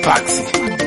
Paxi.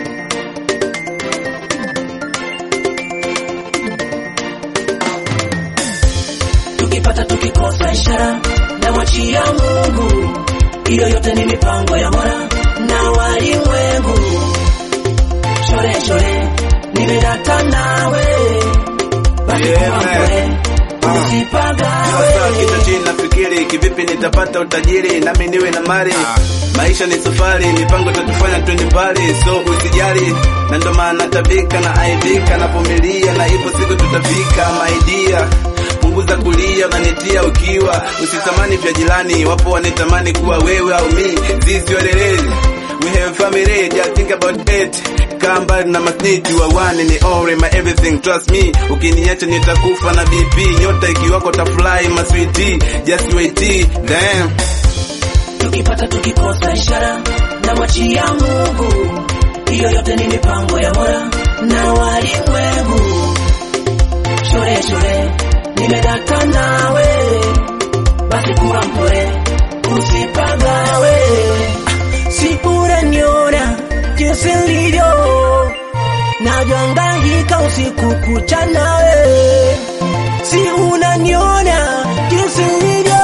tukipata tukikosa ishara na mwachia Mungu, hiyo yote ni mipango ya Mola na walimwengu. Shore shore, nimedata nawe, basi Yeah, kuwa man. mpole, Sasa usipagawe. kichwa chini nafikiri kivipi nitapata utajiri nami niwe na mali. Maisha ni safari, mipango itatufanya twende mbali, so usijali, na ndo maana tabika na aibika na vumilia, na ipo siku tutafika. Maidia, punguza kulia, unanitia ukiwa, usitamani vya jirani, wapo wanitamani kuwa wewe au mi, zizi welelezi We have family, just think about it. Kaa mbali na masniti wa one ni all my everything, trust me. Ukiniacha nitakufa na BP, nyota ikiwako tafly my sweetie, just wait, damn. tukipata tukikosa ishara na mwachia Mungu, hiyo yote ni mipango ya Mola na walimwengu. Shore shore, nimedata nawe, basi kuwa mpole, usipagawe. Si unaniona jinsi nilivyo, navyohangaika usiku kucha nawe, si unaniona jinsi nilivyo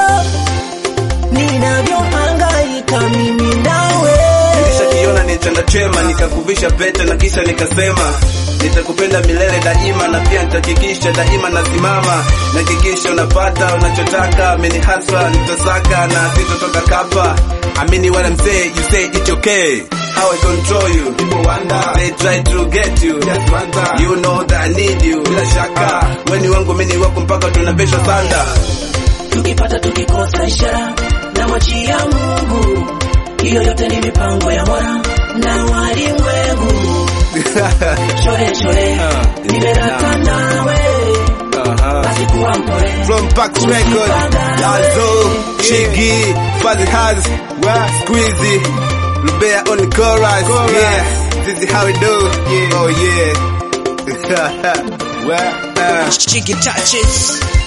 ninavyohangaika mimi nawe. Nishakiona ni chanda chema, nikakuvisha pete na kisha nikasema nitakupenda milele daima, na pia nitahakikisha daima nasimama, nahakikisha unapata unachotaka. Amini haswa nitasaka na sitotoka kapa. Amini what I'm saying, you say it's okay. How I control you, people wonder, they try to get you, just wonder, you know that I need you, bila shaka, weni wangu mini wako mpaka tunaveshwa sanda. Tukipata tukikosa ishara na mwachia Mungu, hiyo yote ni mipango ya Mola na walimwengu. Shore shore, nimerata nawe, Uh-huh. basi kuwa mpole, From Pax Record, Lazo, Chigi, Fuzzy Haz, Squeezy, Lubea on the chorus. Yeah, this is how we do. Oh yeah. well, uh, Chicky touches.